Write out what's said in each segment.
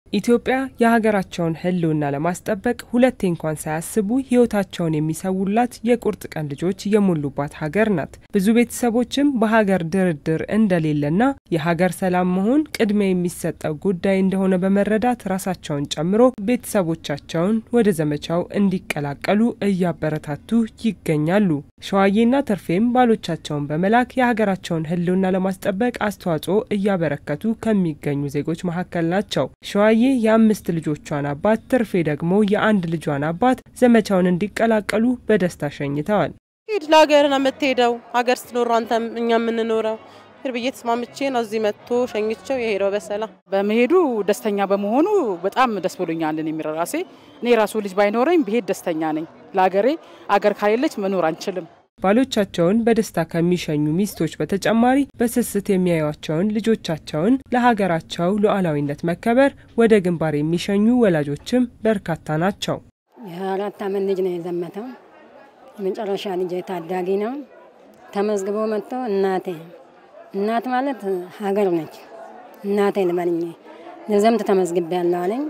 ኢትዮጵያ የሀገራቸውን ሕልውና ለማስጠበቅ ሁለቴ እንኳን ሳያስቡ ሕይወታቸውን የሚሰውላት የቁርጥ ቀን ልጆች የሞሉባት ሀገር ናት። ብዙ ቤተሰቦችም በሀገር ድርድር እንደሌለና የሀገር ሰላም መሆን ቅድሚያ የሚሰጠው ጉዳይ እንደሆነ በመረዳት ራሳቸውን ጨምሮ ቤተሰቦቻቸውን ወደ ዘመቻው እንዲቀላቀሉ እያበረታቱ ይገኛሉ። ሸዋዬና ተርፌም ባሎቻቸውን በመላክ የሀገራቸውን ሕልውና ለማስጠበቅ አስተዋጽኦ እያበረከቱ ከሚገኙ ዜጎች መካከል ናቸው። ሸዋዬ የአምስት ልጆቿን አባት፣ ትርፌ ደግሞ የአንድ ልጇን አባት ዘመቻውን እንዲቀላቀሉ በደስታ ሸኝተዋል። ሂድ ለሀገር ነው የምትሄደው። ሀገር ስትኖር አንተም እኛ የምንኖረው ሂድ ብዬ ተስማምቼ ነው እዚህ መጥቶ ሸኝቸው የሄደው በሰላም በመሄዱ ደስተኛ በመሆኑ በጣም ደስ ብሎኛል። እኔ ራሴ እኔ ራሱ ልጅ ባይኖረኝ ብሄድ ደስተኛ ነኝ። ለሀገሬ አገር ካሌለች መኖር አንችልም። ባሎቻቸውን በደስታ ከሚሸኙ ሚስቶች በተጨማሪ በስስት የሚያዩቸውን ልጆቻቸውን ለሀገራቸው ሉዓላዊነት መከበር ወደ ግንባር የሚሸኙ ወላጆችም በርካታ ናቸው። የአራት ዓመት ልጅ ነው የዘመተው። የመጨረሻ ልጅ ታዳጊ ነው። ተመዝግቦ መጥቶ እናቴ እናት ማለት ሀገር ነች። እናቴ ልበልኝ ልዘምት ተመዝግቤ ያለው አለኝ።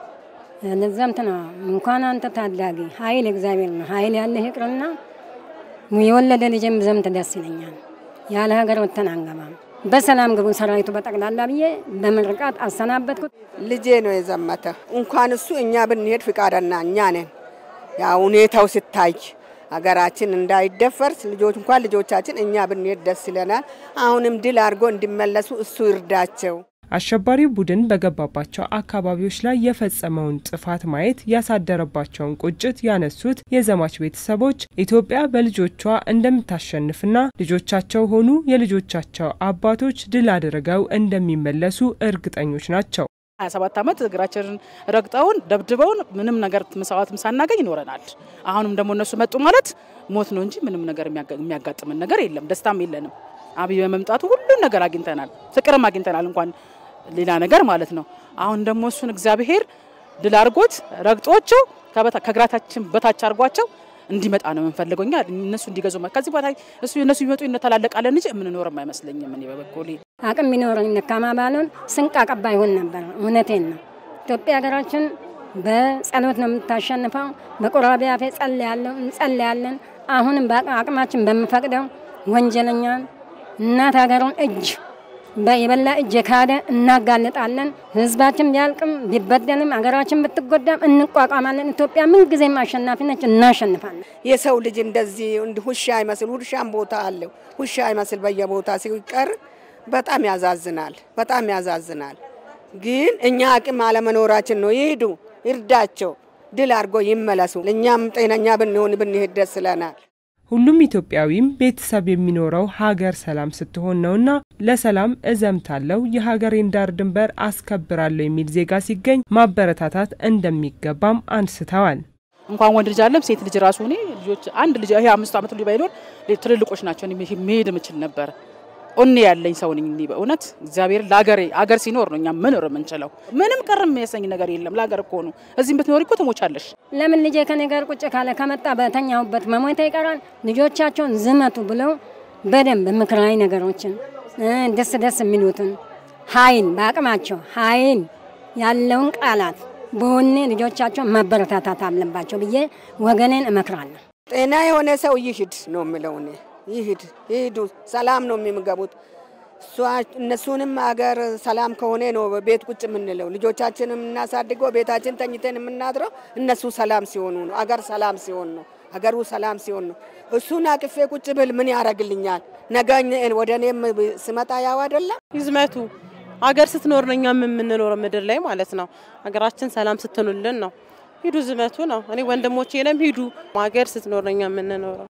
ልዘምት ነው እንኳን አንተ ታዳጊ ኃይል እግዚአብሔር ነው ኃይል ያለህ ይቅርና የወለደ ልጅም ዘምት ደስ ይለኛል። ያለ ሀገር ወተን አንገባም። በሰላም ግቡ ሰራዊቱ በጠቅላላ ብዬ በምርቃት አሰናበትኩት። ልጄ ነው የዘመተ። እንኳን እሱ እኛ ብንሄድ ፍቃደና እኛ ነን። ያ ሁኔታው ሲታይ ሀገራችን እንዳይደፈርስ ልጆች እንኳን ልጆቻችን እኛ ብንሄድ ደስ ይለናል። አሁንም ድል አድርጎ እንዲመለሱ እሱ ይርዳቸው። አሸባሪው ቡድን በገባባቸው አካባቢዎች ላይ የፈጸመውን ጥፋት ማየት ያሳደረባቸውን ቁጭት ያነሱት የዘማች ቤተሰቦች ኢትዮጵያ በልጆቿ እንደምታሸንፍና ልጆቻቸው ሆኑ የልጆቻቸው አባቶች ድል አድርገው እንደሚመለሱ እርግጠኞች ናቸው። 27 ዓመት እግራችንን ረግጠውን ደብድበውን ምንም ነገር መስዋዕትም ሳናገኝ ይኖረናል። አሁንም ደግሞ እነሱ መጡ ማለት ሞት ነው እንጂ ምንም ነገር የሚያጋጥምን ነገር የለም። ደስታም የለንም። አብይ በመምጣቱ ሁሉን ነገር አግኝተናል። ፍቅርም አግኝተናል እንኳን ሌላ ነገር ማለት ነው። አሁን ደግሞ እሱን እግዚአብሔር ድል አድርጎት ረግጦቸው ከእግራታችን በታች አድርጓቸው እንዲመጣ ነው የምንፈልገው። እኛ እነሱ እንዲገዙ ከዚህ ቦታ እሱ እነሱ ቢመጡ እንተላለቃለን እንጂ የምንኖርም አይመስለኝም። እኔ በበኩሌ አቅም ቢኖረኝ ነካማ ባልሆን ስንቅ አቀባይ ይሆን ነበር። እውነቴን ነው። ኢትዮጵያ ሀገራችን በጸሎት ነው የምታሸንፈው። በቁራቢ አፌ ጸልያለሁ፣ እንጸልያለን። አሁንም አቅማችን በምፈቅደው ወንጀለኛን እናት ሀገሩን እጅ የበላ እጅ የካደ እናጋልጣለን። ህዝባችን ቢያልቅም ቢበደልም ሀገራችን ብትጎዳም እንቋቋማለን። ኢትዮጵያ ምንጊዜም አሸናፊ ነች፣ እናሸንፋለን። የሰው ልጅ እንደዚህ ውሻ አይመስል ውሻም ቦታ አለው ውሻ አይመስል በየቦታ ሲቀር በጣም ያዛዝናል፣ በጣም ያዛዝናል። ግን እኛ አቅም አለመኖራችን ነው። ይሄዱ፣ ይርዳቸው፣ ድል አድርጎ ይመለሱ። እኛም ጤነኛ ብንሆን ብንሄድ ደስ ይለናል። ሁሉም ኢትዮጵያዊም ቤተሰብ የሚኖረው ሀገር ሰላም ስትሆን ነውና ለሰላም እዘምታለሁ፣ የሀገሬን ዳር ድንበር አስከብራለሁ የሚል ዜጋ ሲገኝ ማበረታታት እንደሚገባም አንስተዋል። እንኳን ወንድ ልጅ አለም ሴት ልጅ ራሱ እኔ ልጆች አንድ ልጅ ይሄ አምስት ዓመት ልጅ ባይኖር ትልልቆች ናቸው መሄድ የምችል ነበር። ኦኔ ያለኝ ሰው ነኝ። በእውነት እግዚአብሔር ለሀገሬ ሀገር ሲኖር ነው እኛ መኖር የምንችለው። ምንም ቀር የሚያሰኝ ነገር የለም። ለሀገር እኮ ነው። እዚህም ብትኖሪ እኮ ትሞቻለሽ። ለምን ልጄ ከኔ ጋር ቁጭ ካለ ከመጣ በተኛሁበት መሞታ ይቀራል። ልጆቻቸውን ዝመቱ ብለው በደንብ ምክራዊ ነገሮችን ደስ ደስ የሚሉትን ኃይል በአቅማቸው ኃይል ያለውን ቃላት በወኔ ልጆቻቸውን ማበረታታት አለባቸው ብዬ ወገኔን እመክራለሁ። ጤና የሆነ ሰው ይሂድ ነው የምለው እኔ ይሂድ ይሂዱ። ሰላም ነው የሚምገቡት። እነሱንም አገር ሰላም ከሆነ ነው ቤት ቁጭ የምንለው። ልጆቻችን የምናሳድገው ቤታችን ተኝተን የምናድረው እነሱ ሰላም ሲሆኑ ነው። አገር ሰላም ሲሆን ነው። አገሩ ሰላም ሲሆን ነው። እሱን አቅፌ ቁጭ ብል ምን ያደርግልኛል? ነገ ወደ እኔም ስመጣ ያው አይደለም ይዝመቱ ሀገር ስትኖር ነው እኛም የምንኖረው ምድር ላይ ማለት ነው። ሀገራችን ሰላም ስትኑልን ነው። ሂዱ ዝመቱ ነው። እኔ ወንድሞቼንም ሂዱ ሀገር ስትኖር ነው እኛ የምንኖረው።